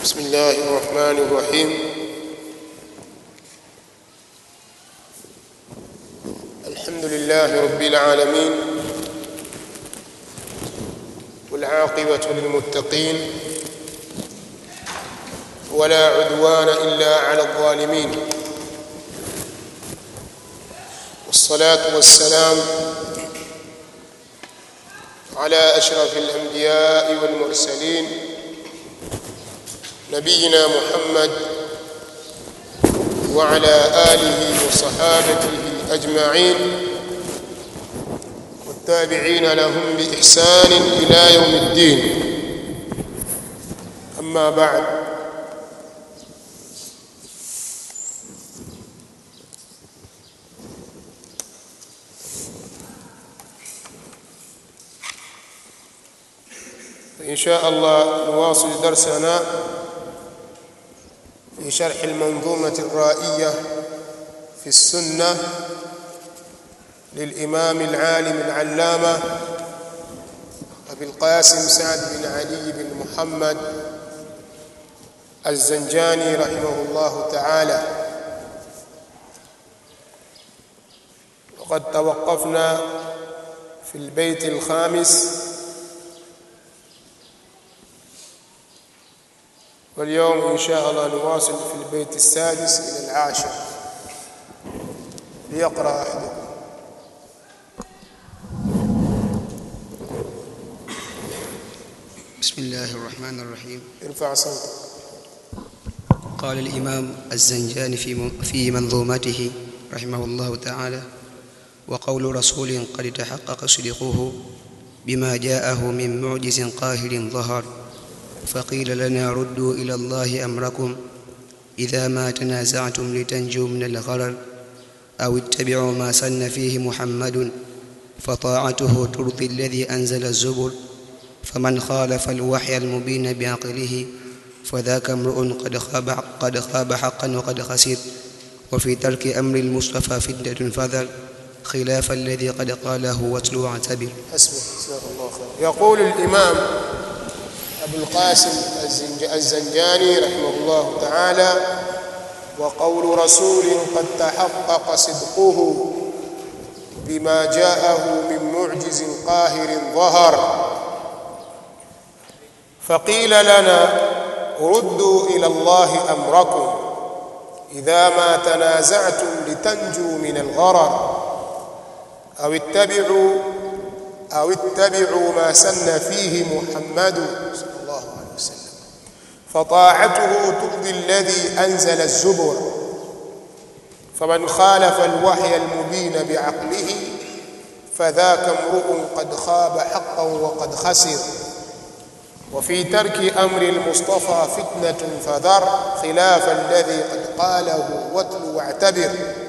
بسم الله الرحمن الرحيم الحمد لله رب العالمين والعاقبة للمتقين ولا عدوان إلا على الظالمين والصلاة والسلام على أشرف الأنبياء والمرسلين نبينا محمد وعلى آله وصحابته أجمعين والتابعين لهم بإحسان إلى يوم الدين أما بعد إن شاء الله نواصل درسنا في شرح المنظومة الرائية في السنة للإمام العالم العلامة أبي القاسم سعد بن علي بن محمد الزنجاني رحمه الله تعالى وقد توقفنا في البيت الخامس واليوم إن شاء الله نواصل في البيت السادس إلى العاشر ليقرأ أحدكم بسم الله الرحمن الرحيم ارفع صوتك قال الإمام الزنجاني في في منظومته رحمه الله تعالى وقول رسول قد تحقق صدقه بما جاءه من معجز قاهر ظهر فقيل لنا ردوا إلى الله أمركم إذا ما تنازعتم لتنجوا من الغرر أو اتبعوا ما سن فيه محمد فطاعته ترضي الذي أنزل الزبر فمن خالف الوحي المبين بعقله فذاك امرؤ قد خاب قد خاب حقا وقد خسر وفي ترك أمر المصطفى فتنة فذر خلاف الذي قد قاله واتلو واعتبر حسبك جزاك الله خير يقول الإمام أبو القاسم الزنج- الزنجاني رحمه الله تعالى وقول رسول قد تحقق صدقه بما جاءه من معجز قاهر ظهر فقيل لنا ردوا إلى الله أمركم إذا ما تنازعتم لتنجوا من الغرر أو اتبعوا أو اتبعوا ما سن فيه محمد صلى الله عليه وسلم فطاعته ترضي الذي أنزل الزبر فمن خالف الوحي المبين بعقله فذاك امرؤ قد خاب حقا وقد خسر وفي ترك أمر المصطفى فتنة فذر خلاف الذي قد قاله واتل واعتبر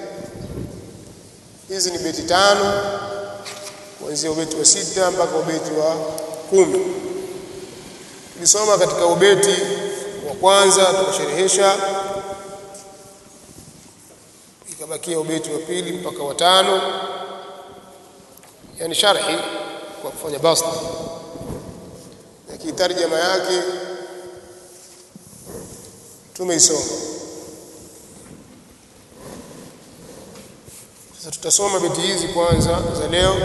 hizi ni beti tano kuanzia ubeti wa sita mpaka ubeti wa kumi tulisoma katika ubeti wa kwanza tukasherehesha ikabakia ubeti wa pili mpaka wa tano yani sharhi kwa kufanya basta lakini tarjama yake tumeisoma sasa tutasoma beti hizi kwanza za leo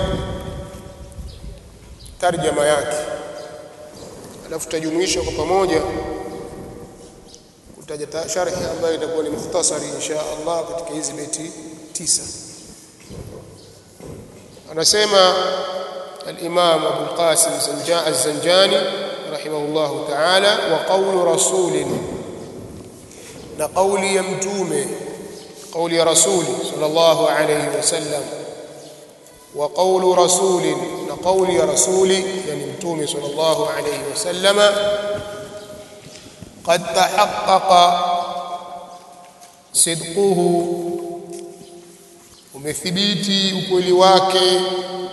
tarjama yake alafu tutajumuisha kwa pamoja kutaja ta- sharhi ambayo itakuwa ni mukhtasari insha Allah katika hizi beti tisa anasema الإمام أبو القاسم زنجا- الزنجاني رحمه الله تعالى وقول رسول نقول يمتومه قول رسول صلى الله عليه وسلم وقول رسول نقول رسول يعني متومه صلى الله عليه وسلم قد تحقق صدقه umethibiti ukweli wake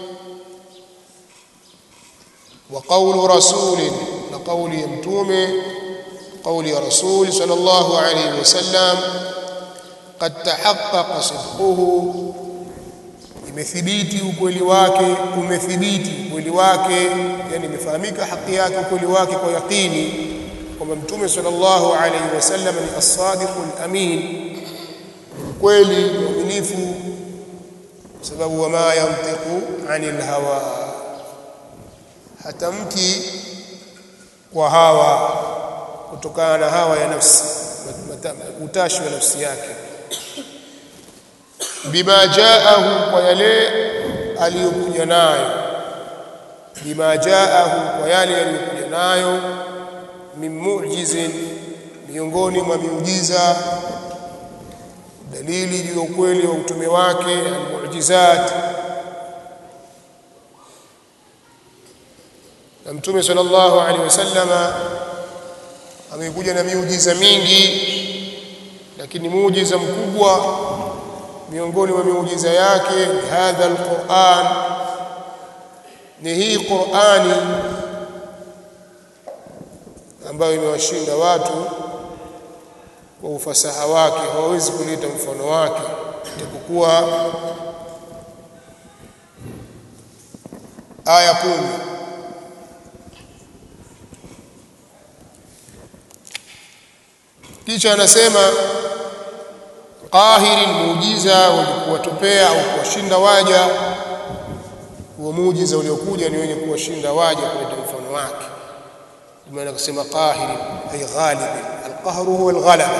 wa qawlu rasulin na qawli ya mtume qawli ya rasul sallallahu alayhi wasallam qad tahaqqaqa sidquhu imethibiti ukweli wake umethibiti ukweli wake yani imefahamika haki yake ukweli wake kwa yaqini kwamba mtume sallallahu alaihi wasallam ni as-sadiqul amin kweli mwaminifu sababu wama yantiqu anil hawa hatamki kwa hawa kutokana na hawa ya nafsi utashi wa nafsi yake bima jaahu kwa yale aliyokuja nayo bima jaahu kwa yale aliyokuja nayo min mu'jizin miongoni mwa miujiza dalili juu ya ukweli wa utume wake almu'jizat na mtume sallallahu alaihi wasallama amekuja na miujiza mingi lakini muujiza mkubwa miongoni mwa miujiza yake hadha alquran ni hii qurani ambayo imewashinda watu kwa ufasaha wake hawawezi kuleta mfano wake itapokuwa aya kumi kisha anasema qahiri muujiza wenye kuwatopea au kuwashinda waja huo muujiza uliokuja ni wenye kuwashinda waja kuleta mfano wake maana kusema qahiri ay ghalib alqahru huwa alghalaba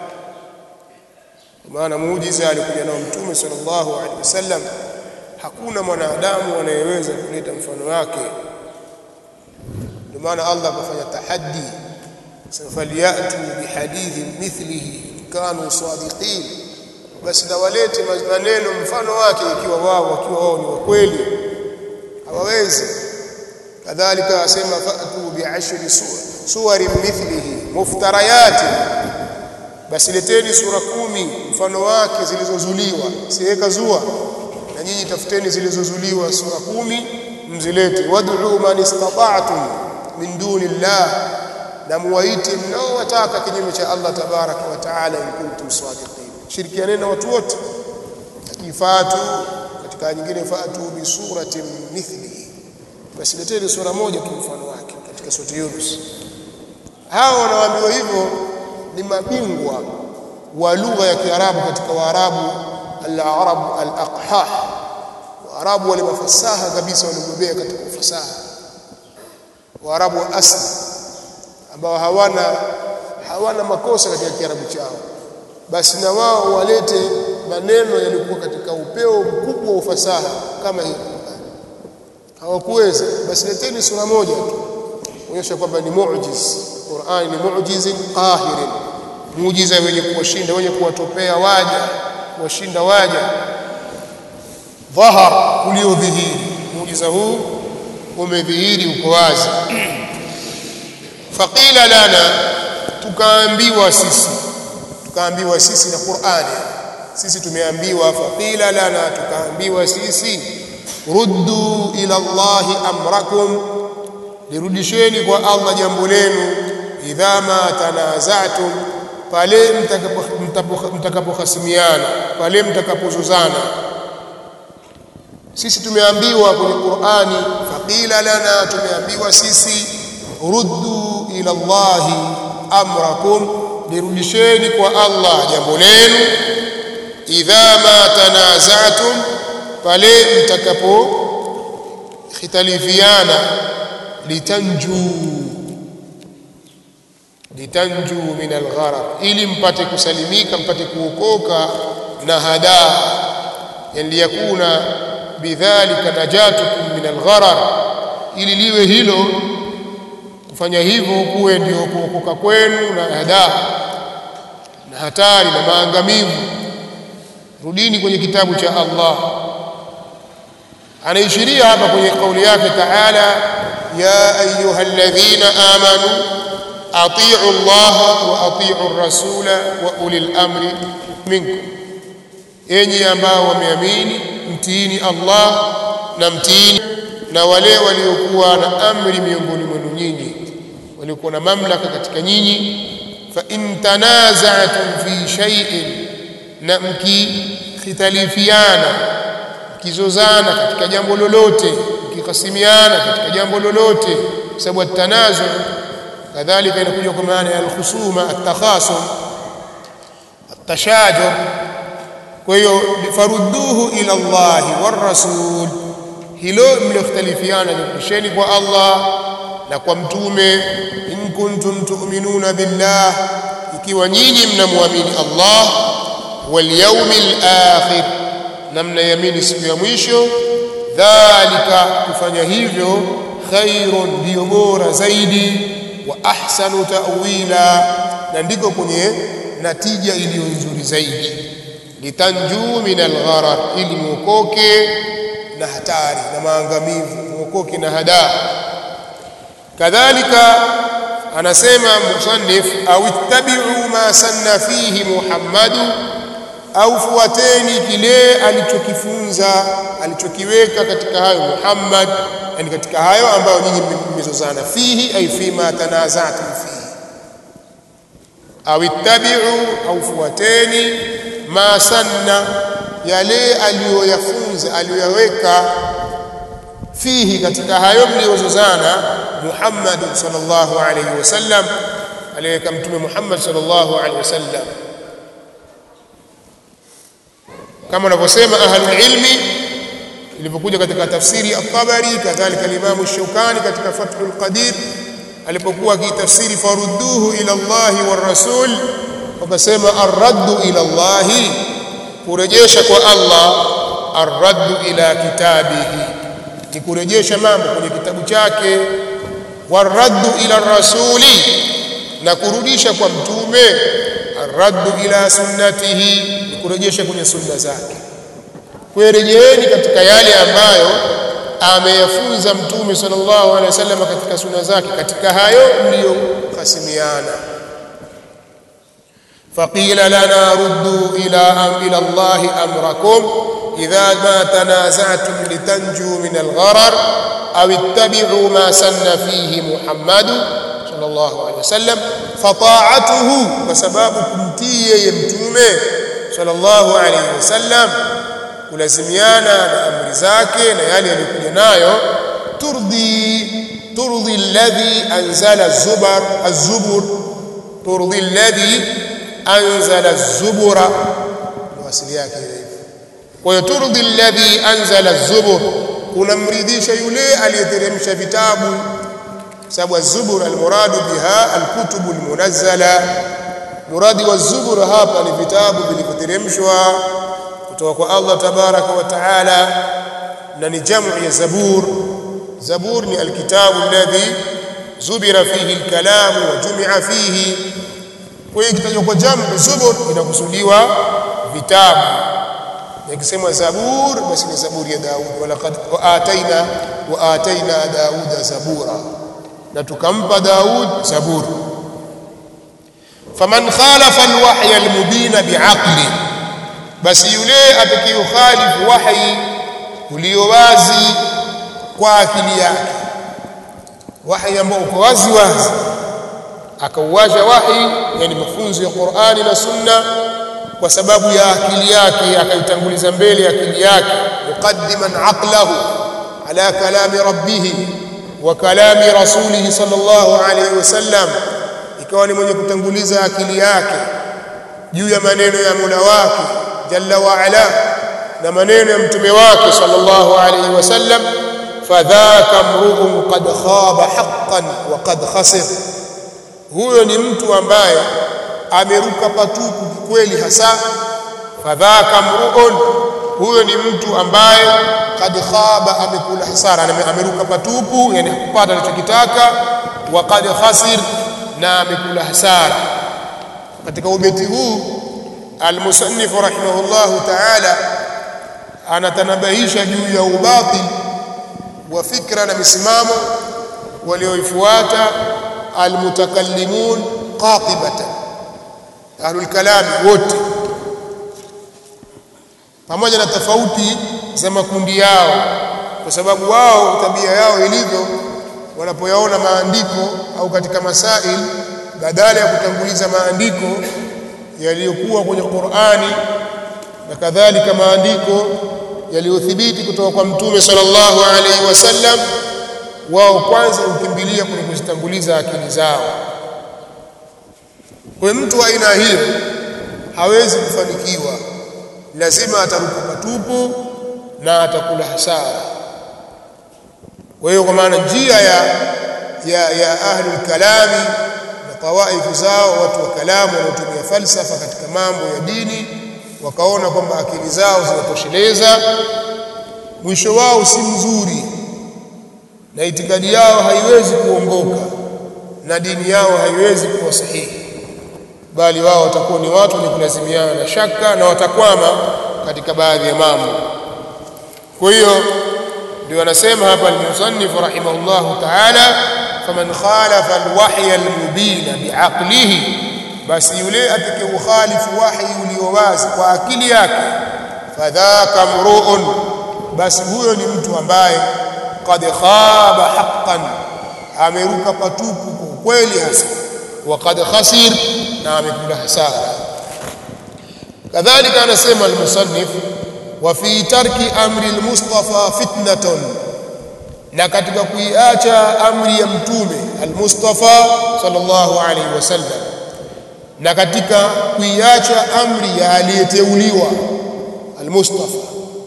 maana muujiza alikuja nao mtume sallallahu alaihi wasallam hakuna mwanadamu anayeweza kuleta mfano wake ndio maana Allah akafanya tahaddi faliyatu bihadithin mithlihi kanu sadiqin basi na walete maneno mfano wake ikiwa wao wakiwa wao ni wakweli hawawezi kadhalika asema fa'tu bi'ashri suwarin mithlihi muftarayati basi leteni sura kumi mfano wake zilizozuliwa siweka zua na nyinyi tafuteni zilizozuliwa sura kumi mzilete wad'u man istata'tum min duni llah na muwaite mnaowataka kinyume cha Allah tabaraka wa taala in kuntum sadiqin shirikianeni na watu wote akifatu katika nyingine fatu bi suratin mithlihi basi leteni sura moja tu mfano wake katika sura Yunus hao wanaoambiwa hivyo ni mabingwa wa lugha ya Kiarabu katika Waarabu al-Arab al-aqhah Waarabu wale mafasaha kabisa waliobobea katika ufasaha Waarabu wa asli ambao hawana hawana makosa katika Kiarabu chao basi na wao walete maneno yalikuwa katika upeo mkubwa wa ufasaha kama hii hawakuweza basi leteni sura moja tu kuonyesha kwamba ni muujiz Qur'an ni muujizin qahirin muujiza wenye kuwashinda wenye kuwatopea waja kuwashinda waja dhahar uliodhihiri muujiza huu umedhihiri uko wazi faqila lana tukaambiwa sisi tukaambiwa sisi na Qur'ani sisi tumeambiwa faqila lana tukaambiwa sisi ruddu ila Allahi amrakum lirudisheni kwa Allah jambo lenu idha ma tanaza'tum pale mtakapohasimiana pale mtakapozozana sisi tumeambiwa kwenye Qur'ani faqila lana tumeambiwa sisi ruddu ila Allahi amrakum lirudisheni kwa Allah jambo lenu idha ma tanaza'tum pale mtakapo khitalifiana litanju litanju min algharq ili mpate kusalimika mpate kuokoka na hadaa yani liyakuna bidhalika najatukum min algharar ili liwe hilo kufanya hivyo kuwe ndio kuokoka kwenu na hadaa na hatari na maangamivu rudini kwenye kitabu cha Allah anaishiria hapa kwenye kauli yake taala ya ayyuhalladhina amanu atii'u Allah wa atii'u rasula wa ulil amri minkum enyi ambao wameamini mtiini Allah na mtiini na wale waliokuwa na amri miongoni mwenu nyinyi waliokuwa na mamlaka katika nyinyi fa in tanaza'tum fi shay'in na mkikhitalifiana mkizozana katika jambo lolote mkikasimiana katika jambo lolote sababu tanazu kadhalika inakuja kwa maana ya alkhusuma atakhasum atashajur kwa hiyo farudduhu ila Allahi war rasul hilo mlioختلفiana rudisheni kwa Allah na kwa mtume in kuntum tu'minuna billah ikiwa nyinyi mnamwamini Allah wal yawmil akhir na mnayamini siku ya mwisho dhalika kufanya hivyo khairun ndio bora zaidi wa ahsanu ta'wila na ndiko kwenye natija iliyo nzuri zaidi litanju min algharar ili muokoke na hatari na maangamivu muokoke na hadaa kadhalika anasema musannif au ittabi'u ma sanna fihi muhammadu au fuateni kile alichokifunza alichokiweka katika hayo Muhammad yani katika hayo ambayo nyinyi mmezozana fihi ay fima tanazatum fihi au ittabi'u au fuateni ma sanna yale aliyoyafunza aliyoyaweka fihi katika hayo mliozozana Muhammad sallallahu alayhi wasallam aliyeweka mtume Muhammad sallallahu alayhi wasallam kama wanavyosema ahlul ilmi ilivyokuja katika tafsiri at-Tabari kadhalika al-Imam ash-Shawkani katika Fathul Qadir alipokuwa akitafsiri farudduhu ila Allah war rasul wakasema ar-raddu ila Allah kurejesha kwa Allah ar-raddu ila kitabihi ni kurejesha mambo kwenye kitabu chake war-raddu ila rasuli na kurudisha kwa mtume ar-raddu ila sunnatihi ni kurejesha kwenye sunna zake kurejeeni katika yale ambayo ameyafunza mtume sallallahu alaihi wasallam katika sunna zake katika hayo mliyokasimiana فقيل لنا ردوا إلى إلى الله أمركم إذا ما تنازعتم لتنجوا من الغرر أو اتبعوا ما سن فيه محمد صلى الله عليه وسلم فطاعته بسبب كنتي يمتومه صلى الله عليه وسلم kulazimiana na amri zake na yale yaliyokuja nayo turdi turdi alladhi anzala az-zubar az-zubur turdi alladhi anzala az-zubura wasili yake hivyo kwa hiyo turdi alladhi anzala az-zubur kunamridhisha yule aliyeteremsha vitabu sababu az-zubur al-muradu biha al-kutubu al-munazzala muradi wa az-zubur hapa ni vitabu vilivyoteremshwa kutoka kwa Allah tabaraka wa taala na ni jamu ya zabur zabur ni alkitabu alladhi zubira fihi alkalam wa jumi'a fihi kwa hiyo kitajwa kwa jamu zubur inakusudiwa vitabu ikisema zabur basi ni zaburi ya Daud walaqad ataina wa ataina Dauda zabura na tukampa Daud zabur faman khalafa alwahya almubina bi'aqli basi yule atakayokhalifu wahi ulio wazi kwa akili yake wahi ambao uko wazi wazi akauacha wahi yani mafunzo ya Qur'ani na Sunna kwa sababu ya akili yake akaitanguliza mbele akili yake muqaddiman aqlahu ala kalami rabbih wa kalami rasulih sallallahu alayhi wasallam ikawa ni mwenye kutanguliza akili yake juu ya maneno ya Mola wake jalla wa ala na maneno ya mtume wake sallallahu alayhi wasallam fadhaka mru'un qad khaba haqqan wa qad khasir huyo ni mtu ambaye ameruka patupu kweli hasa fadhaka mru'un huyo ni mtu ambaye qad khaba amekula hasara ameruka patupu yani hakupata anachokitaka wa qad khasir na amekula hasara katika ubeti huu المصنف رحمه الله تعالى anatanabahisha juu ya ubatil wa fikra na misimamo walioifuata almutakallimun qatibatan ahlul kalam wote pamoja na tofauti za makundi yao kwa sababu wao tabia yao ilivyo wanapoyaona maandiko au katika masail badala ya kutanguliza maandiko yaliyokuwa kwenye Qur'ani na kadhalika maandiko yaliyothibiti kutoka kwa mtume sallallahu alaihi wasallam wao kwanza hukimbilia kwenye kuzitanguliza akili zao kwa mtu wa aina hiyo hawezi kufanikiwa lazima ataruka patupu na atakula hasara kwa hiyo kwa maana njia ya ya, ya ahlul kalami na tawaifu zao watu wa kalamu wanaotumia falsafa katika mambo ya dini wakaona kwamba akili zao zinatosheleza mwisho wao si mzuri na itikadi yao haiwezi kuongoka na dini yao haiwezi kuwa sahihi bali wao watakuwa ni watu wenye kulazimiana na shaka na watakwama katika baadhi ya mambo kwa hiyo ndio anasema hapa al-musannif rahimahullahu ta'ala faman khalafa al-wahya al-mubin bi'aqlihi basi yule atakayeukhalifu wahi ulio wazi kwa akili yake fadhaka mru'un basi huyo ni mtu ambaye qad khaba haqqan ameruka patupu kwa kweli hasa wa qad khasir na amekula hasara kadhalika anasema al-musannif wa fi tarki amri al-mustafa fitnatun na katika kuiacha amri ya mtume al-mustafa sallallahu alaihi wasallam na katika kuiacha amri ya aliyeteuliwa al-mustafa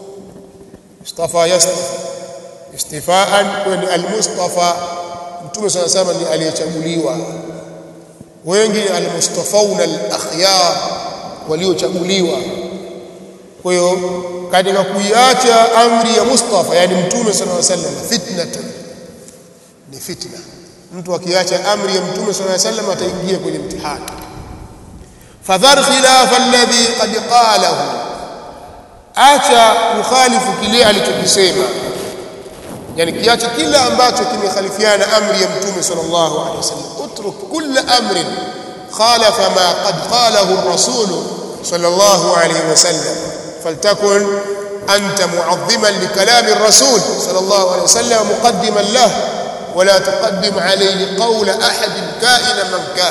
mustafa yastafa istifaan kwani al-mustafa mtume sana sana ni aliyechaguliwa wengi al-mustafauna al-akhyar waliochaguliwa kwa hiyo katika kuiacha amri ya Mustafa yani mtume sallallahu alaihi wasallam fitnatan ni fitna mtu akiacha amri ya mtume sallallahu alaihi wasallam ataingia kwenye mtihani fadhar khilaf alladhi qad qalahu acha ukhalifu kile alichokisema yani kiacha kila ambacho kimekhalifiana amri ya mtume sallallahu alaihi wasallam utruk kull amrin khalafa ma qad qalahu ar-rasul sallallahu alaihi wasallam فلتكن أنت معظما لكلام الرسول صلى الله عليه وسلم مقدما له ولا تقدم عليه قول أحد كائنا من كان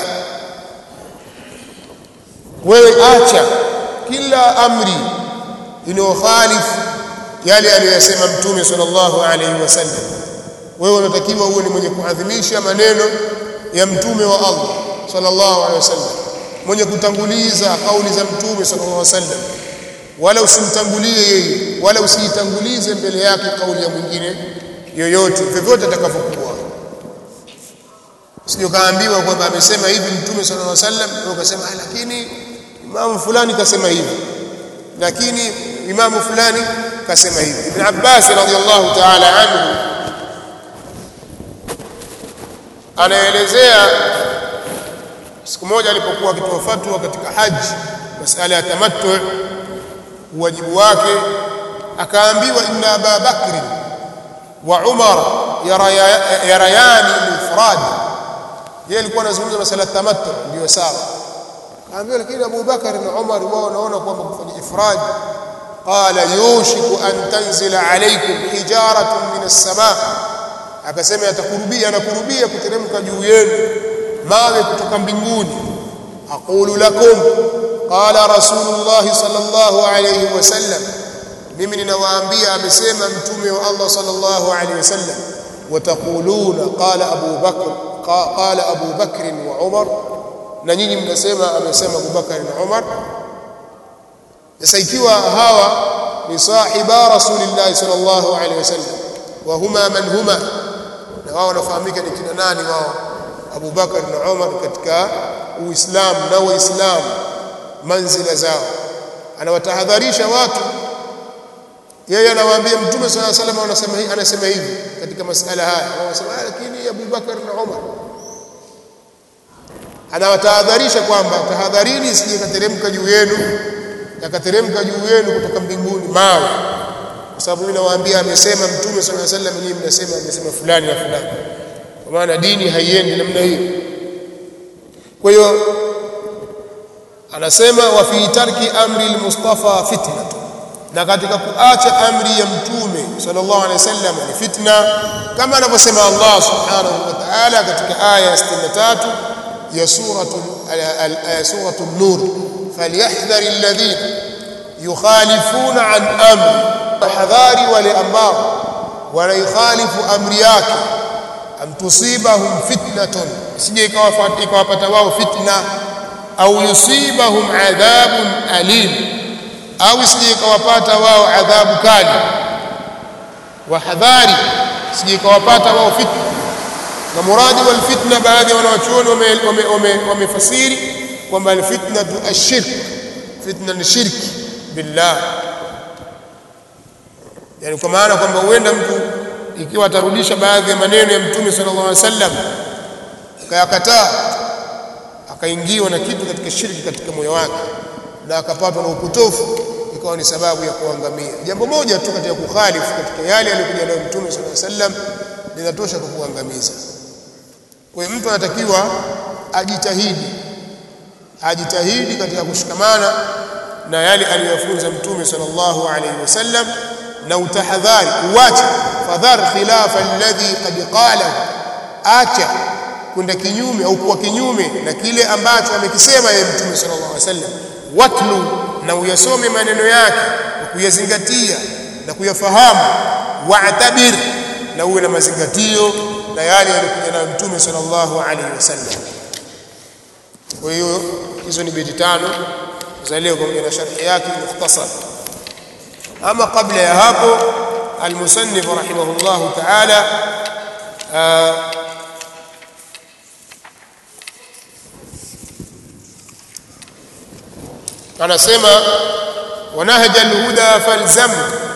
وآتى كلا أمري إنه خالف yale aliyosema mtume sallallahu alaihi wasallam wewe unatakiwa uwe ni mwenye kuadhimisha maneno ya mtume wa Allah sallallahu alaihi wasallam mwenye kutanguliza kauli za mtume sallallahu alaihi wasallam wala usimtangulie yeye wala usiitangulize mbele yake kauli ya mwingine yoyote vyovyote atakavyokuwa sio kaambiwa kwamba amesema hivi mtume sallallahu alaihi wasallam na ukasema lakini imamu fulani kasema hivi lakini imamu fulani kasema hivi ibn Abbas radhiallahu ta'ala anhu anaelezea siku moja alipokuwa akitoa fatwa katika haji masala ya tamattu wajibu wake akaambiwa inna Aba Bakr wa Umar yarayani al-ifrad yeye alikuwa anazungumza masala tamattu ndio sawa akaambiwa lakini Abu Bakar na Umar wao wanaona kwamba kufanya ifrad qala yushiku an tanzila alaykum hijaratun min as-samaa akasema yatakurubia anakurubia kuteremka juu yenu mawe kutoka mbinguni aqulu lakum qala rasulullah sallallahu alayhi wasallam mimi ninawaambia amesema mtume wa Allah sallallahu alayhi wasallam wataquluna qala abu bakr qala abu bakr wa umar na nyinyi mnasema amesema Abu Bakar na Umar sasa ikiwa hawa ni sahiba rasulillah sallallahu alaihi wasallam wa huma man huma na wao wanafahamika ni kina nani wao Abu Bakar na Umar katika Uislamu na Waislamu manzila zao anawatahadharisha watu yeye anawaambia mtume sallallahu alaihi wasallam anasema hivi anasema hivi katika masala haya wanasema lakini Abu Bakar na Umar anawatahadharisha kwamba tahadharini isije kateremka juu yenu yakateremka juu yenu kutoka mbinguni mawe kwa sababu mimi nawaambia amesema mtume sallallahu alaihi wasallam nyinyi mnasema amesema fulani na fulani kwa maana dini haiendi namna hiyo kwa hiyo anasema wa fi tarki amri al-mustafa fitnatu na katika kuacha amri ya mtume sallallahu alaihi wasallam ni fitna kama anavyosema Allah subhanahu wa ta'ala katika aya ya 63 ya suratu suratu an-nur falyahdhar alladhina yukhalifuna an amri hadhari wale ambao wanaikhalifu amri yake am tusibahum fitnatun sije ikawafata ikawapata wao fitna au yusibahum adhabun alim au sije ikawapata wao adhabu kali wahadhari sije ikawapata wao fitna na muradi wal fitna baadhi ya wanawachuoni wamefasiri kwamba alfitnatu ashirk fitna ni shirki billah yani kwa maana kwamba huenda mtu ikiwa atarudisha baadhi ya maneno ya mtume sallallahu alaihi wasallam akayakataa akaingiwa na kitu katika shirki katika moyo wake na akapatwa na upotofu ikawa ni sababu ya kuangamia jambo moja tu katika kukhalifu katika yale aliyokuja nayo mtume sallallahu alaihi wasallam linatosha kwa kuangamiza kwa hiyo mtu anatakiwa ajitahidi ajitahidi katika kushikamana na yale aliyofunza mtume sallallahu alaihi wasallam na utahadhari uache fadhar khilafa alladhi qad qala acha kwenda kinyume au kuwa kinyume na kile ambacho amekisema yeye mtume sallallahu alaihi wasallam watlu na uyasome maneno yake na kuyazingatia na kuyafahamu wa'tabir na uwe na mazingatio na yale yaliyokuja nayo mtume sallallahu alaihi wasallam kwa hiyo hizo ni beti tano za leo pamoja na sharhi yake mukhtasar ama kabla ya hapo almusannif rahimahullah ta'ala anasema wanahja alhuda falzam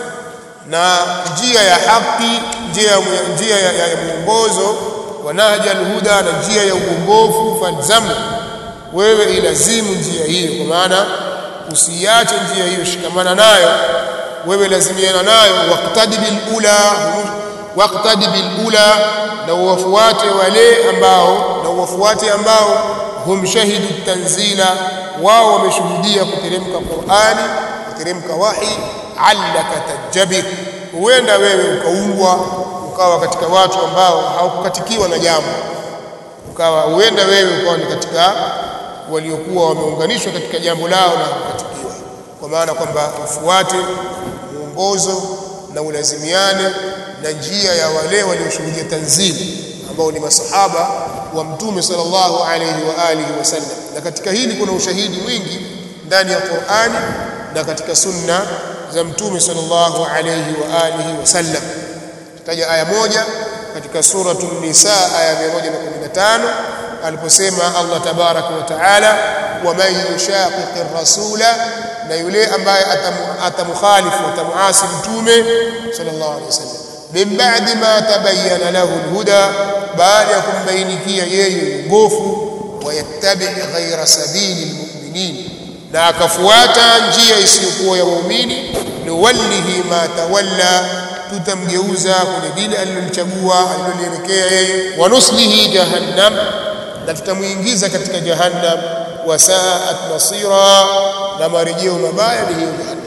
na njia ya haki njia njia ya, ya, ya mwongozo wanahja alhuda na njia ya uongofu falzam wewe ilazimu njia hiyo kwa maana usiache njia hiyo shikamana nayo wewe lazimiana nayo waqtadi bil ula waqtadi bil ula na uwafuate wale ambao na uwafuate ambao hum shahidu tanzila wao wameshuhudia kuteremka Qur'ani kuteremka wahi allaka tajabir huenda wewe ukaungwa ukawa katika watu ambao hawakukatikiwa na jambo ukawa huenda wewe ukawa ni katika waliokuwa wameunganishwa katika jambo lao na kukatikiwa kwa maana kwamba ufuate mwongozo na ulazimiane na njia ya wale walioshuhudia tanzili ambao ni masahaba wa mtume sallallahu alayhi wa alihi wasallam na katika hili kuna ushahidi mwingi ndani ya Qur'ani na katika sunna za mtume sallallahu alayhi wa alihi wasallam tutaja aya moja katika suratul nisa aya 115 aliposema Allah tabaraka wa taala wa man yushaqiqir rasula na yule ambaye atamukhalifu atamuasi mtume sallallahu alaihi wasallam min ba'di ma tabayyana lahu alhuda baada ya kumbainikia yeye uongofu wayattabi ghayra sabili almu'minin na akafuata njia isiyokuwa ya waumini nuwallihi ma tawalla tutamgeuza kwenye dini alilomchagua alilolielekea yeye wa nuslihi jahannam na tutamuingiza katika jahannam wasaat masira na marejeo mabaya ni hiyo jahannam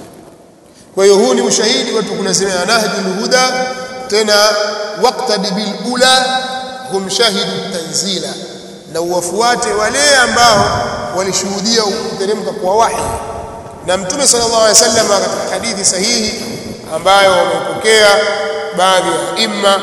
kwa hiyo huu ni ushahidi watu kulazimia nahjul huda tena waqtadi bil ula hum shahidu tanzila na uwafuate wale ambao walishuhudia kuteremka kwa wahi na mtume sallallahu alaihi wasallam katika hadithi sahihi ambayo wamepokea baadhi ya imma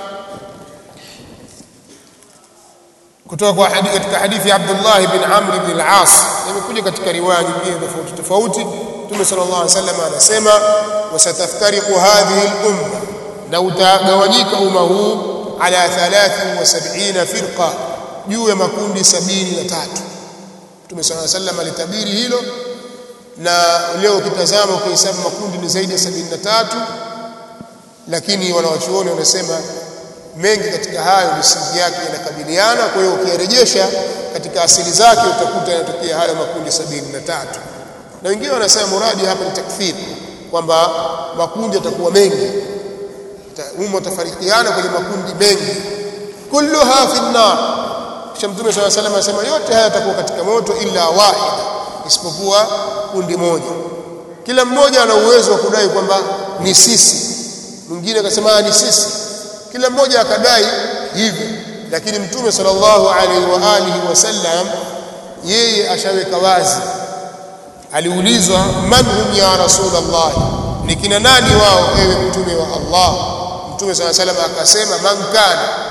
kutoka kwa hadithi katika hadithi ya Abdullah ibn Amr ibn al-As imekuja katika riwaya nyingine tofauti tofauti Mtume sallallahu alaihi wasallam anasema wasataftariqu hadhihi al-umma na utagawanyika umma huu ala 73 firqa juu ya makundi 73 Mtume sallallahu alaihi wasallam alitabiri hilo na leo ukitazama ukihesabu makundi ni zaidi ya 73 lakini wanawachuoni wanasema mengi katika hayo misingi yake inakabiliana kwa hiyo ukiyarejesha katika asili zake utakuta yanatokea hayo makundi sabini na tatu na wengine wanasema muradi hapa ni takfir kwamba makundi yatakuwa mengi umma utafarikiana kwenye makundi mengi kulluha fi nar kisha mtume swalla salam anasema yote haya yatakuwa katika moto illa wahida isipokuwa kundi moja kila mmoja ana uwezo wa kudai kwamba ni sisi mwingine akasema ni sisi kila mmoja akadai hivi lakini mtume sallallahu alaihi wa alihi wasallam yeye ashaweka wazi aliulizwa man hum ya rasulullah ni kina nani wao ewe mtume wa Allah mtume sallallahu alaihi wasallam akasema man kana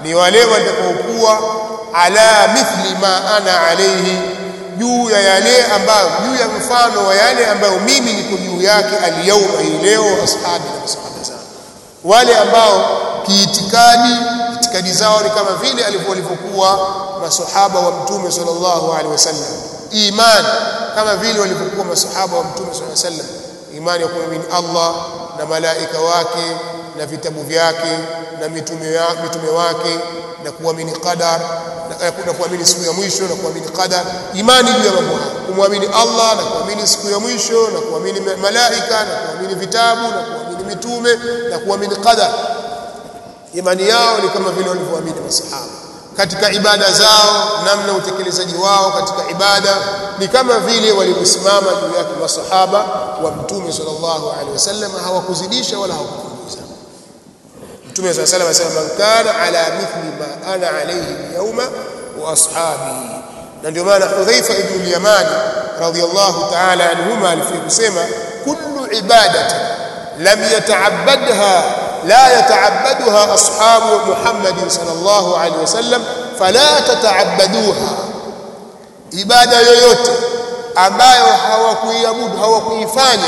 ni wale watakaokuwa ala mithli ma ana alayhi juu ya yale ambayo juu ya mfano wa yale ambayo mimi niko juu yake aliyauma hii leo ashabi na masahaba zangu wale ambao kiitikadi itikadi zao ni kama vile walivyokuwa masahaba wa mtume sallallahu alaihi wasallam imani kama vile walivyokuwa masahaba wa mtume sallallahu alaihi wasallam imani ya kuamini Allah na malaika wake na vitabu vyake na mitume wa, mitume wake na kuamini qadar na, na kuamini siku ya mwisho na kuamini qadar imani juu ya mambo haya kumwamini Allah na kuamini siku ya mwisho na kuamini malaika na kuamini vitabu na kuamini mitume na kuamini qadar imani yao ni kama vile walivyoamini masahaba katika ibada zao namna utekelezaji wao katika ibada ni kama vile walivyosimama juu yake masahaba wa mtume sallallahu alaihi wasallam hawakuzidisha wala hawakupunguza mtume sallallahu alaihi wasallam man kana ala mithli ma ana alayhi yawma wa ashabi na ndio maana Hudhaifa ibn al-Yamani radiyallahu ta'ala anhuma alifia kusema kullu ibadati lam yata'abbadha لا يتعبدها أصحاب محمد صلى الله عليه وسلم فلا تتعبدوها ibada yoyote ambayo hawakuiabudu hawakuifanya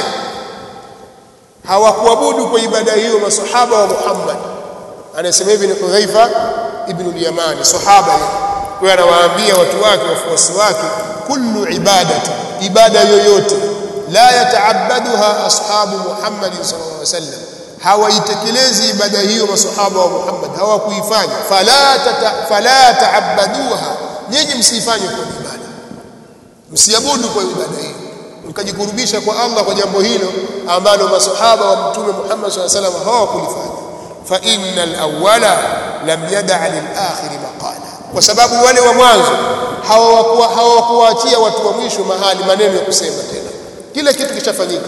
hawakuabudu kwa ibada hiyo masahaba wa Muhammad anasema hivi ni Hudhaifa ibn al-Yamani sahaba kwa anawaambia watu wake wafuasi wake kullu ibadati ibada yoyote la yataabaduha ashabu Muhammad sallallahu alaihi wasallam hawaitekelezi ibada hiyo masahaba wa Muhammad hawakuifanya fala tata, fala taabaduha nyinyi msifanye kwa ibada msiabudu kwa ibada hiyo mkajikurubisha kwa Allah kwa jambo hilo ambalo masahaba wa mtume Muhammad sallallahu alaihi wasallam hawakulifanya fa innal awwala lam yada' lil akhir maqala kwa sababu wale wa mwanzo hawakuwaachia watu wa mwisho mahali maneno ya kusema tena kila kitu kishafanyika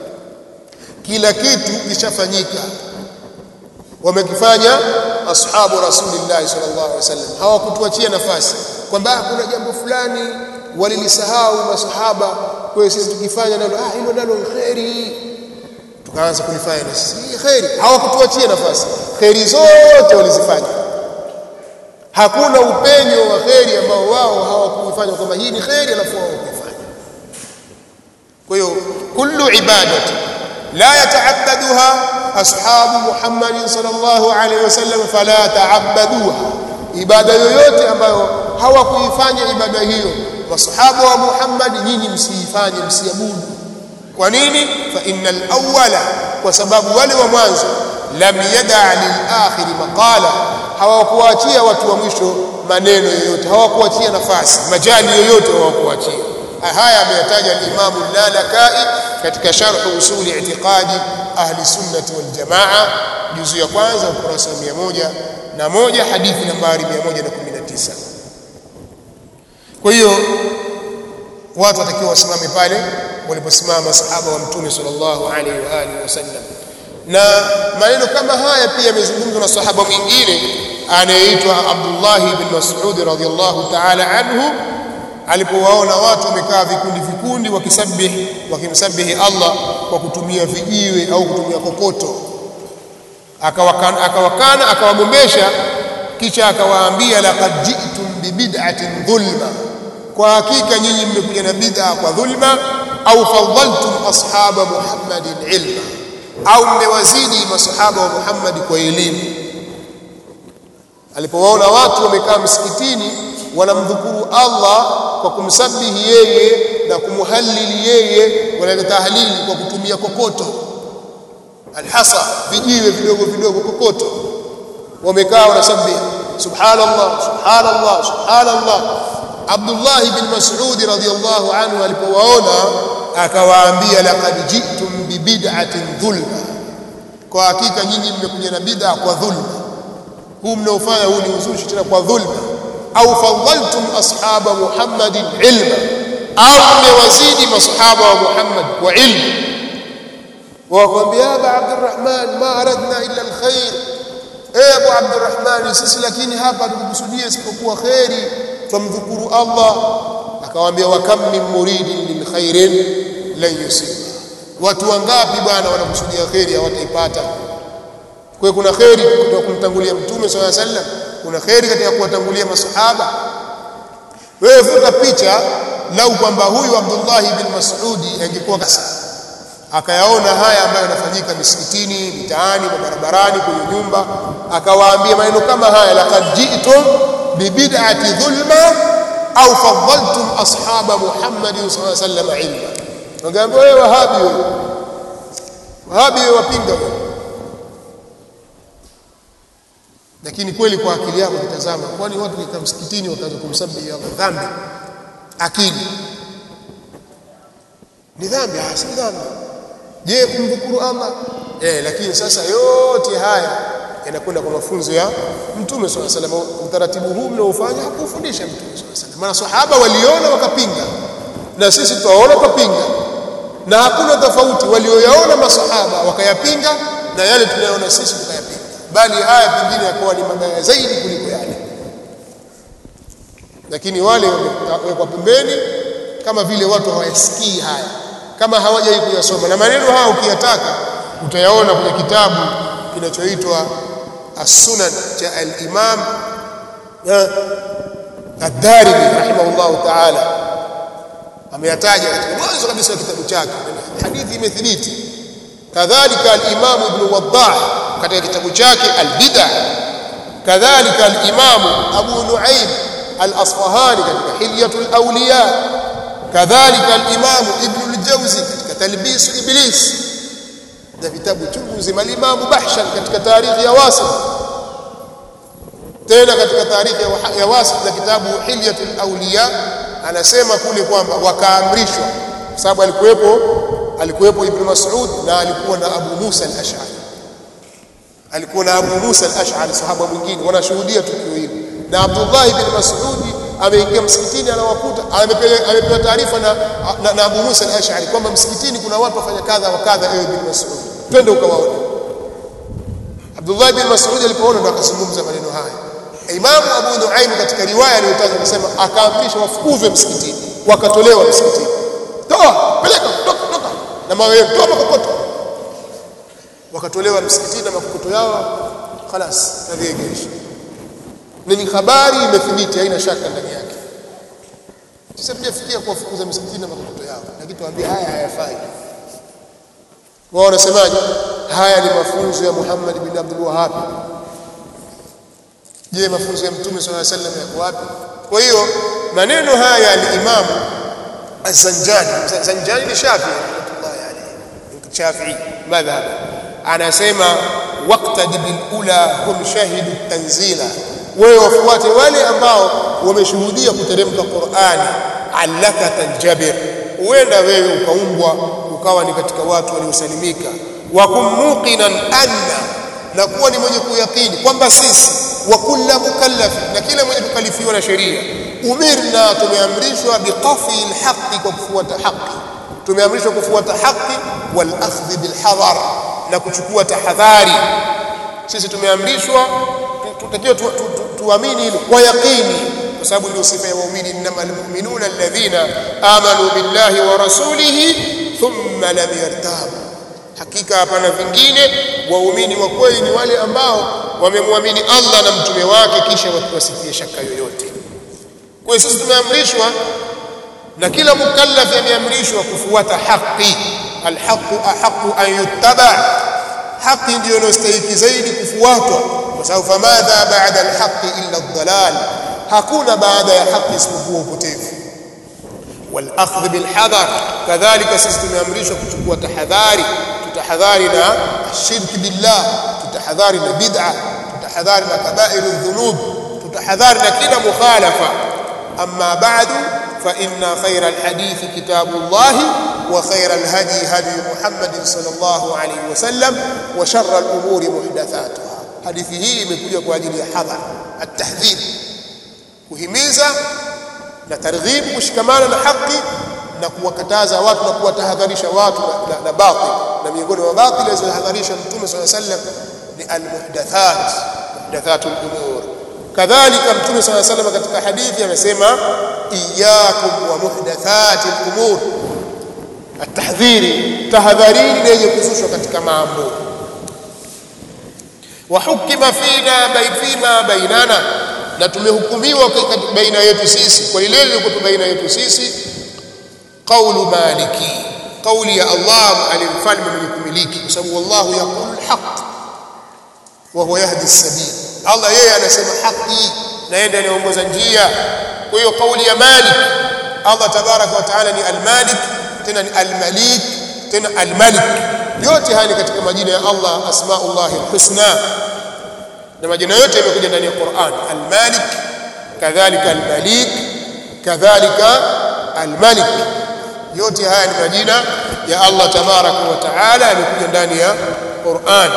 kila kitu kishafanyika wamekifanya ashabu rasulillah sallallahu alaihi wasallam hawakutuachia nafasi kwamba kuna jambo fulani walilisahau masahaba kwa hiyo sisi tukifanya nalo ah hilo nalo khairi tukaanza kulifanya na sisi khairi hawakutuachia nafasi khairi zote walizifanya hakuna upenyo wa khairi ambao wao hawakuifanya kwamba hii ni khairi alafu wao kuifanya kwa hiyo kullu ibadati لا يتعبدها أصحاب محمد صلى الله عليه وسلم فلا تعبدوها ibada yoyote ambayo hawakuifanya ibada hiyo masahaba wa Muhammad nyinyi msiifanye msiabudu kwa nini fa innal awwala kwa sababu wale wa mwanzo lam yada lil akhir maqala hawakuachia watu wa mwisho maneno yoyote hawakuachia nafasi majali yoyote hawakuachia haya ameyataja al-Imam al-Lalakai katika sharh usuli i'tiqadi ahli sunnati wal jamaa juzu ya kwanza ukurasa wa 100 na moja hadithi nambari 119 kwa hiyo watu watakiwa wasimame pale waliposimama masahaba wa mtume sallallahu alaihi wa alihi wasallam na maneno kama haya pia yamezungumzwa na sahaba mwingine anayeitwa Abdullah ibn Mas'ud radhiyallahu ta'ala anhu alipowaona watu wamekaa vikundi vikundi wakisabih wakimsabihi Allah kwa kutumia vijiwe au kutumia kokoto akawakana akawakana akawagombesha kisha akawaambia laqad ji'tum bi bid'atin dhulma kwa hakika nyinyi mmekuja na bid'a kwa dhulma au fadhaltum ashaba Muhammadin ilma au mmewazidi masahaba wa Muhammad kwa elimu alipowaona watu wamekaa msikitini wanamdhukuru Allah kwa kumsabihi yeye na kumhalili yeye wanaleta tahlili kwa kutumia kokoto alhasa vijiwe vidogo vidogo kokoto wamekaa wanasabihi subhanallah subhanallah subhanallah Abdullah ibn Mas'ud radhiyallahu anhu alipowaona akawaambia laqad ji'tum bi bid'atin dhulma kwa hakika nyinyi mmekuja na bid'a kwa dhulma huu mnaofanya huu ni uzushi tena kwa dhulma au fadhaltum ashaba Muhammadin ilma au mmewazidi masahaba wa Muhammad kwa ilmu wakwambia Aba Abdurrahman ma aradna illa alkhair eh Abu Abdurrahman sisi lakini hapa tukukusudia isipokuwa khairi tumdhukuru Allah akawaambia wa kam min muridin lil khairin lan yusiba watu wangapi bwana wanakusudia khairi hawataipata kwa kuna khairi kutoka kumtangulia mtume swalla sallam kuna kheri katika kuwatangulia masahaba wewe vuta picha lau kwamba huyu Abdullah ibn Mas'udi angekuwa kasa akayaona haya ambayo yanafanyika misikitini mitaani na barabarani kwenye nyumba akawaambia maneno kama haya laqad ji'tum bibid'ati dhulma au faddaltum ashaba Muhammadin sallallahu alaihi wasallam ilma wangeambia wewe wahabi wewe wahabi wewe wapinga wewe lakini kweli kwa akili yako kitazama kwani watu wakikaa msikitini wakaanza kumsabihi Allah dhambi akili ni dhambi ah si dhambi je kumdhukuru Allah eh lakini sasa yote haya yanakwenda kwa mafunzo ya Mtume swalla salam utaratibu huu mnaofanya hakufundisha Mtume swalla salam maana sahaba waliona wakapinga na sisi tutaona tupinga na hakuna tofauti walioyaona masahaba wakayapinga na yale tunayoona sisi tukayapinga bali haya pengine yakawa ni mabaya zaidi kuliko yale lakini wale wamewekwa pembeni kama vile watu hawayasikii haya kama hawajai kuyasoma na maneno haya ukiyataka utayaona kwenye kitabu kinachoitwa as-sunan cha al-imam ad-darimi rahimahullah ta'ala ameyataja katika mwanzo kabisa wa kitabu chake hadithi imethibiti kadhalika al-imam ibn waddah katika kitabu chake al-bid'ah kadhalika al-imam abu nuaim al-asfahani katika hilyatul awliya kadhalika al-imam ibn al-jawzi katika talbis iblis na vitabu chungu zima al-imam bahshan katika tarikhi ya wasit tena katika tarikhi ya wasit na kitabu hilyatul awliya anasema kule kwamba wakaamrishwa kwa sababu alikuwepo alikuwepo ibn mas'ud na alikuwa na abu musa al-ash'ari alikuwa na abu musa al-ash'ari sahaba mwingine wanashuhudia tukio hili na abdullah ibn mas'ud ameingia msikitini anawakuta amepewa taarifa na, na, na Abu Musa al-Ash'ari kwamba msikitini kuna watu wafanya kadha wa kadha ewe bin Mas'ud twende ukawaone Abdullah bin Mas'ud alipoona ndo akazungumza maneno haya Imam Abu Nuaim katika riwaya aliyotaja anasema akaamrisha wafukuzwe msikitini wakatolewa msikitini toa peleka toka toka na mawe toa makokoto wakatolewa msikitini na makokoto yao خلاص nadhiegesha ni habari imethibiti haina shaka ndani yake sasa tujafikia kuwafukuza misikitini na makokoto yao lakini tuambie haya hayafai wao wanasemaje haya ni mafunzo ya Muhammad bin Abdul Wahhab je mafunzo ya mtume sallallahu alaihi wasallam yako wapi kwa hiyo maneno haya ya Imam Az-Zanjani Zanjani ni Shafi'i rahmatullahi alayhi Shafi'i madhhab anasema waqtad bil ula hum shahidu tanzila wewe wafuate wale ambao wameshuhudia kuteremka Qur'ani allaka tanjabir uenda wewe ukaumbwa ukawa ni katika watu waliosalimika wa kumuqinan anna na kuwa ni mwenye kuyakini kwamba sisi wa kulla mukallaf na kila mwenye kukalifiwa na sheria umirna tumeamrishwa biqafi alhaqi kwa kufuata haki tumeamrishwa kufuata haki wal akhdh bil hadar na kuchukua tahadhari sisi tumeamrishwa tutakiwa tuamini hilo kwa yaqini kwa sababu ndio sifa ya waumini innamal mu'minuna alladhina amanu billahi wa rasulihi thumma lam yartabu hakika hapana vingine waumini wa kweli ni wale ambao wamemwamini Allah na mtume wake kisha wasitie shaka yoyote kwa hiyo sisi tumeamrishwa na kila mukallaf ameamrishwa kufuata haki alhaqu ahaqu an yuttaba haki ndiyo inayostahili zaidi kufuatwa kwa sababu famadha ba'da alhaqi illa ad-dalal hakuna baada ya haki isipokuwa upotevu والأخذ بالحذر كذلك sisi tumeamrishwa kuchukua tahadhari tutahadhari na shirki billah tutahadhari na bid'a tutahadhari na kabairu dhunub tutahadhari na kila mukhalafa amma ba'du fa inna khayra alhadith kitabullah wa khayra alhadi hadi Muhammad sallallahu alayhi wasallam wa sharra alumuri muhdathatuha hadithi hii imekuja kwa ajili ya hadhar at-tahdhir kuhimiza na targhibu kushikamana na haki na kuwakataza watu na kuwatahadharisha watu na, na, na batil na miongoni mwa batil alizotahadharisha mtume swalla sallam ni almuhdathat muhdathatul umur kadhalika mtume swalla sallam katika hadithi amesema iyyakum wa muhdathatil umur atahdhiri tahadharini na yenye kuzushwa katika mambo wa hukima fina baifima bainana na tumehukumiwa baina yetu sisi kwa lile lilikuwa baina yetu sisi qawlu maliki qawli ya Allah alimfalme mwenye kumiliki kwa sababu wallahu yaqulu alhaq wa huwa yahdi as-sabil Allah yeye anasema haki na yeye ndiye anaongoza njia kwa hiyo kauli ya malik Allah tabaraka wa taala ni al-malik tena ni al-malik tena al-malik yote haya ni katika majina ya Allah asmaullah al-husna na majina yote yamekuja ndani ya Qur'an al-malik kadhalika al-malik kadhalika al-malik yote haya ni majina ya Allah tabaraka wa taala yamekuja ndani ya Qur'an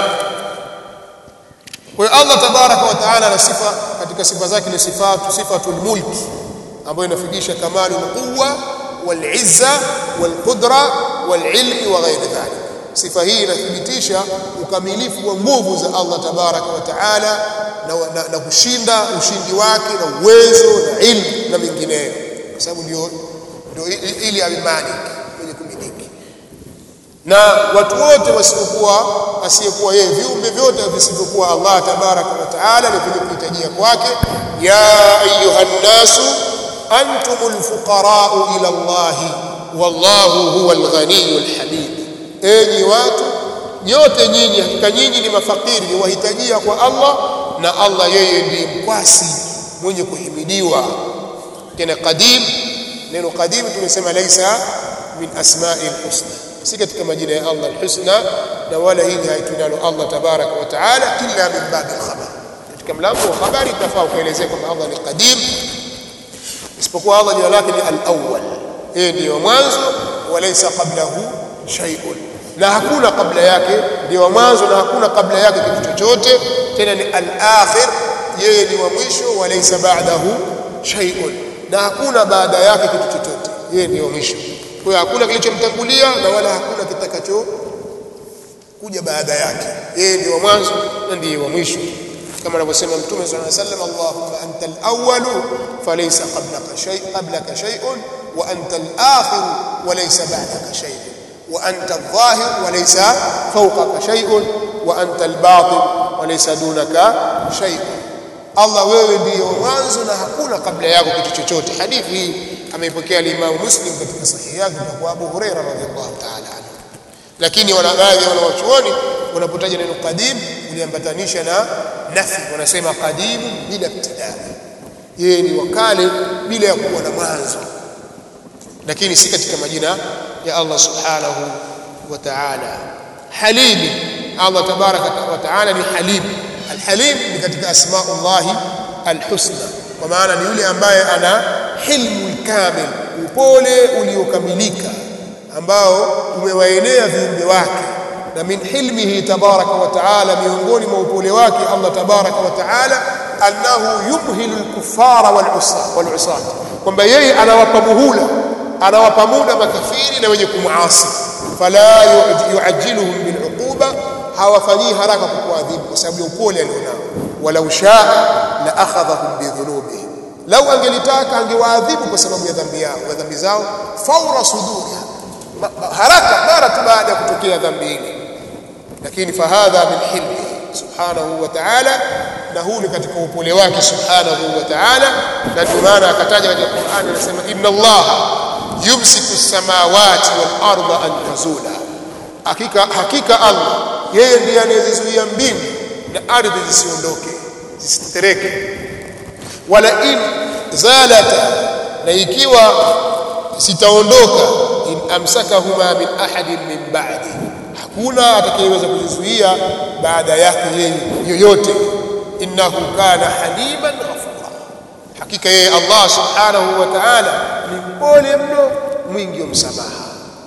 kwa hiyo Allah tabaraka wa taala ana sifa katika sifa zake ni sifatu sifatul mulk ambayo inafikisha kamalu quwwa wal izza wal qudra wal ilmi wa ghairi dhalik sifa hii inathibitisha ukamilifu wa nguvu za Allah tabaraka wa taala na, na, na kushinda ushindi wake na uwezo na ilmu na mengineyo kwa sababu ndio ndio ili awe malik mwenye kumiliki na watu wote wasiokuwa asiyekuwa yeye viumbe vyote visivyokuwa Allah tabaraka wa taala ni kwenye kuhitajia kwake ya ayuha nnasu antumul fuqara'u ila Allah wallahu huwal ghaniyul hamid enyi watu nyote nyinyi hakika nyinyi ni mafakiri ni wahitajia kwa Allah na Allah yeye ndiye mkwasi mwenye kuhimidiwa tena qadim neno qadim tumesema laisa min asma'il husna si katika majina ya Allah alhusna na wala hili haitunalo Allah tabaraka wa taala illa min babi alkhabar katika mlango wa habari tafaa kuelezea kwamba Allah ni qadim isipokuwa Allah jina lake ni al-awwal yeye ndiyo mwanzo walaysa qablahu shay'un na hakuna kabla yake ndio mwanzo na hakuna kabla yake kitu chochote tena ni al-akhir yeye ni wa mwisho walaysa ba'dahu shay'un na hakuna baada yake kitu chochote yeye ndio mwisho kwa hiyo hakuna kilichomtangulia na wala hakuna kitakacho kuja baada yake yeye ndio mwanzo na ndiye wa mwisho kama anavyosema mtume sallallahu alayhi wasallam Allahumma anta al-awwal falaysa qablaka shay qablaka shay'un wa anta al-akhir wa laysa ba'daka shay'un wa anta adh-dhahir wa laysa fawqaka shay'un wa anta al-batin wa laysa dunaka shay'un Allah wewe ndiyo mwanzo na hakuna kabla yako kitu chochote hadithi hii ameipokea al-Imam Muslim katika sahihi yake kwa Abu Hurairah radhiyallahu ta'ala anhu lakini wana baadhi ya wanawachuoni wanapotaja neno qadim uliambatanisha na nafi wanasema qadim bila ibtidaa yeye ni wakale bila ya kuwa na mwanzo lakini si katika majina ya Allah subhanahu wa ta'ala halim Allah tabaraka wa ta'ala ni halim alhalim ni katika asmaullah alhusna kwa maana ni yule ambaye ana hilmu kamil upole uliokamilika ambao umewaenea viumbe wake na min hilmihi tabaraka wa taala miongoni mwa upole wake Allah tabaraka wa taala annahu yumhilu al-kuffara wal-usat kwamba yeye anawapa muhula anawapa muda makafiri na wenye kumuasi fala yuajiluhum bil'uquba hawafanyii haraka kukuadhibu kwa sababu ya upole alionao walau shaa la akhadhahum bidhunubihim lau angelitaka angewaadhibu kwa sababu ya dhambi yao ya dhambi zao faura suduriha haraka mara tu baada ya kutokea dhambi ile lakini fahadha min hilmi subhanahu wa ta'ala na huu ni katika upole wake subhanahu wa ta'ala na ndio maana akataja katika Qur'an anasema inna Allah yumsiku samawati wal arda an tazula hakika hakika Allah yeye ndiye anayezizuia mbingu na ardhi zisiondoke zisitereke wala in zalata na ikiwa sitaondoka in amsakahuma min ahadin min ba'di hakuna atakayeweza kuzizuia baada yake yeye yoyote innahu kana haliman ghafura hakika yeye Allah subhanahu wa ta'ala ni mpole mno mwingi wa msamaha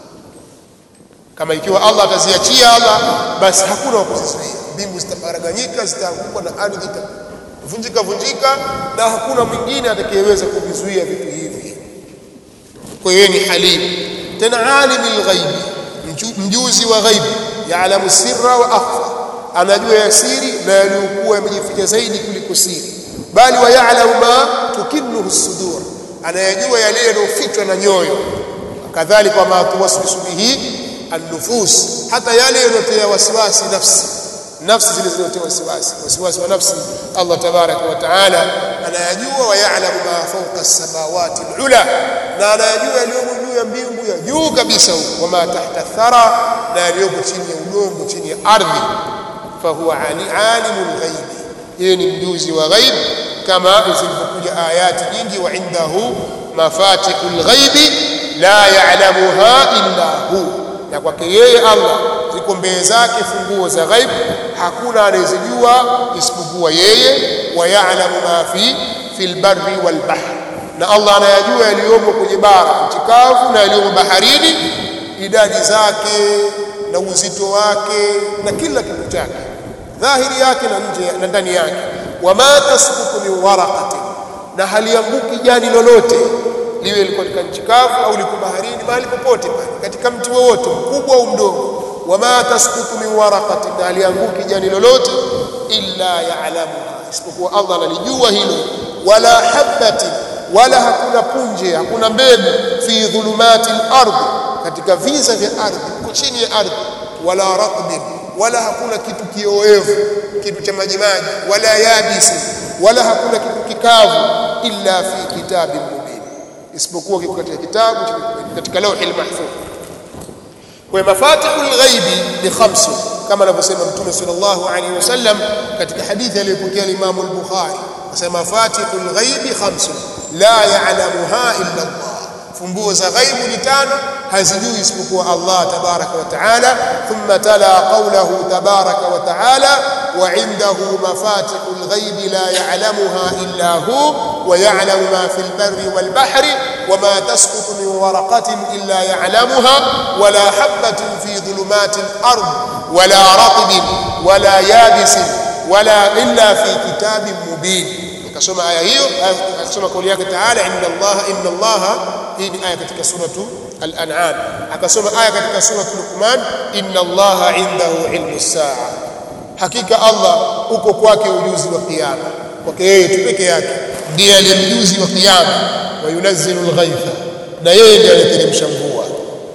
kama ikiwa Allah ataziachia Allah basi hakuna wa kuzizuia mbingu zitaparaganyika zitaanguka na ardhi itavunjika vunjika na hakuna mwingine atakayeweza kuvizuia vitu hivi kwa hiyo ni halim tena alimul ghaibi mjuzi wa ghaibi yaalamu sirra wa akhfa anajua ya siri na yaliyokuwa yamejificha zaidi kuliko siri bali wa yaalamu ma tukinnuhu sudur anayajua yale yanayofichwa na nyoyo kadhalika ma tuwaswisu bihi an-nufus hata yale yanayotia wasiwasi nafsi nafsi zile zilizotia wasiwasi wasiwasi wa nafsi Allah tabaraka wa taala anayajua wa ya'lamu ma fawqa as-samawati al-ula na anayajua yaliyomo juu ya mbingu ya juu kabisa huko wama tahta thara na yaliyomo chini ya udongo chini ya ardhi fahuwa alimul ghaibi yeye ni mjuzi wa ghaib kama zilivyokuja ayati nyingi wa indahu mafatihul ghaibi la ya'lamuha illa hu na kwake yeye Allah ziko mbele zake funguo za ghaib hakuna anayezijua isipokuwa yeye wa ya'lamu ma fi fil barri wal bahr na Allah anayajua yaliyomo kwenye bara nchi kavu na yaliyomo baharini idadi zake na uzito wake na kila kitu chake dhahiri yake na nje na ndani yake wama tasqutu min waraqatin na halianguki jani lolote liwe liko katika nchi kavu au liko baharini mahali popote pale katika mti wowote mkubwa au mdogo wama tasqutu min waraqatin na halianguki jani lolote illa ya'lamuha isipokuwa Allah analijua hilo wala habatin wala hakuna punje hakuna mbegu fi dhulumati al-ardh katika viza vya ardhi uko chini ya ardhi wala ratbin wala hakuna kitu kioevu kitu cha majimaji wala yabisi wala hakuna kitu kikavu illa fi kitabin mubin isipokuwa kiko katika kitabu katika lawhi mahfuz kwa mafatihul ghaibi ni khamsu kama anavyosema mtume sallallahu alaihi wasallam katika hadithi aliyopokea Imam al-Bukhari asema mafatihul ghaibi khamsu la ya'lamuha illa Allah funguo za ghaibu ni tano hazijui isipokuwa Allah tabaraka wa taala thumma tala qawlahu tabaraka wa taala wa indahu mafatihul ghaibi la ya'lamuha illa hu wa ya'lamu ma fil barri wal bahri وما تسقط من ورقة إلا يعلمها ولا حبة في ظلمات الأرض ولا رطب ولا يابس ولا إلا في كتاب مبين akasoma aya hiyo akasoma kauli yake taala inna Allah inna Allah hii ni aya katika suratu al-an'am akasoma aya katika suratu luqman inna Allah indahu ilmu saa hakika Allah uko kwake ujuzi wa kiyama kwake yeye tu peke yake ndiye aliyemjuzi wa kiyama wa yunazzilu al-ghaitha na yeye ndiye anateremsha mvua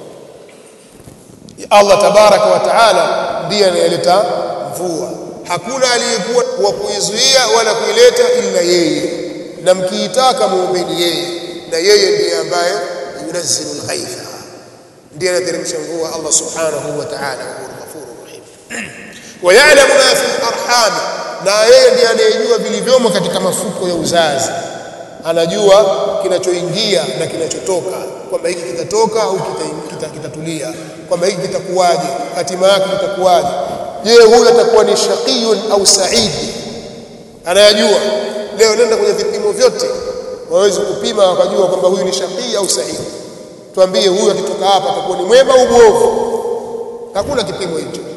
Allah tabaraka wa taala ndiye anayeleta mvua hakuna aliyekuwa wa kuizuia wala kuileta ila yeye na mkiitaka muombeni yeye na yeye ndiye ambaye yunazzilu al-ghaitha ndiye anateremsha mvua Allah subhanahu wa ta'ala huwa ghafurur rahim wa ya'lamu ma fi al-arham na yeye ndiye anayejua vilivyomo katika mafuko ya uzazi anajua kinachoingia na kinachotoka kwamba hiki kitatoka au kitatulia kwamba hiki kitakuwaje hatima yake itakuwaje je huyu atakuwa ni shaqiyun au saidi anayajua leo nenda kwenye vipimo vyote waweze kupima wakajua kwamba huyu ni shaqii au saidi tuambie huyu akitoka hapa atakuwa ni mwema au mwovu hakuna kipimo hicho